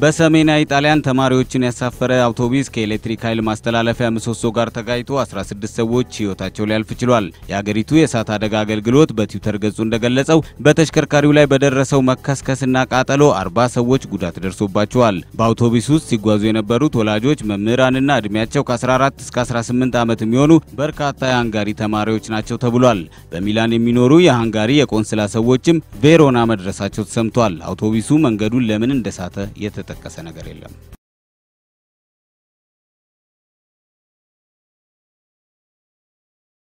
በሰሜናዊ ጣሊያን ተማሪዎችን ያሳፈረ አውቶቡስ ከኤሌክትሪክ ኃይል ማስተላለፊያ ምሰሶ ጋር ተጋጭቶ 16 ሰዎች ሕይወታቸው ሊያልፍ ችሏል። የአገሪቱ የእሳት አደጋ አገልግሎት በትዊተር ገጹ እንደገለጸው በተሽከርካሪው ላይ በደረሰው መከስከስና ቃጠሎ 40 ሰዎች ጉዳት ደርሶባቸዋል። በአውቶቡስ ውስጥ ሲጓዙ የነበሩት ወላጆች፣ መምህራንና ዕድሜያቸው ከ14 እስከ 18 ዓመት የሚሆኑ በርካታ የሃንጋሪ ተማሪዎች ናቸው ተብሏል። በሚላን የሚኖሩ የሃንጋሪ የቆንስላ ሰዎችም ቬሮና መድረሳቸው ተሰምቷል። አውቶቡሱ መንገዱን ለምን እንደሳተ የተጠቀሰ ነገር የለም።